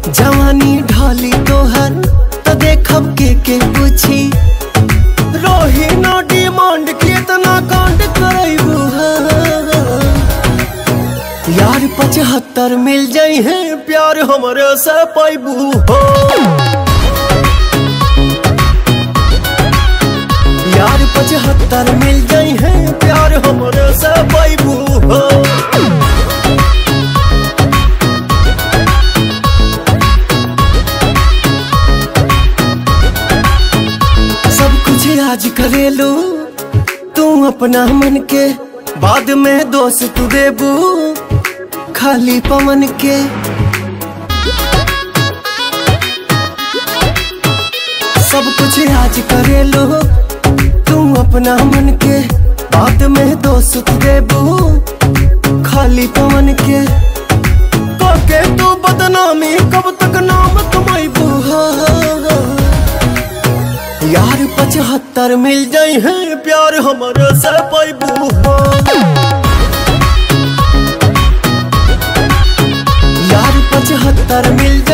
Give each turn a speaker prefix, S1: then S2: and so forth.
S1: जवानी ढाली तोहर तो देखब के के पूछी रोही ना डिमांड कितना कांड करैबू यार पचहत्तर मिल जाई है प्यार हमरे से पैबू हो यार पचहत्तर मिल जाई है प्यार हमरे से पैबू हो सब कुछ आज करेलू तू अपना मन के बाद में दोस्त तू देबू खाली पवन के सब कुछ आज करेलू तू अपना मन के बाद में दोस्त तू देबू खाली पवन के के तू बदनामी कब तक नाम कमाईबू यार पचहत्तर मिल जाई है प्यार हमारे से पैबू यार पचहत्तर मिल जाई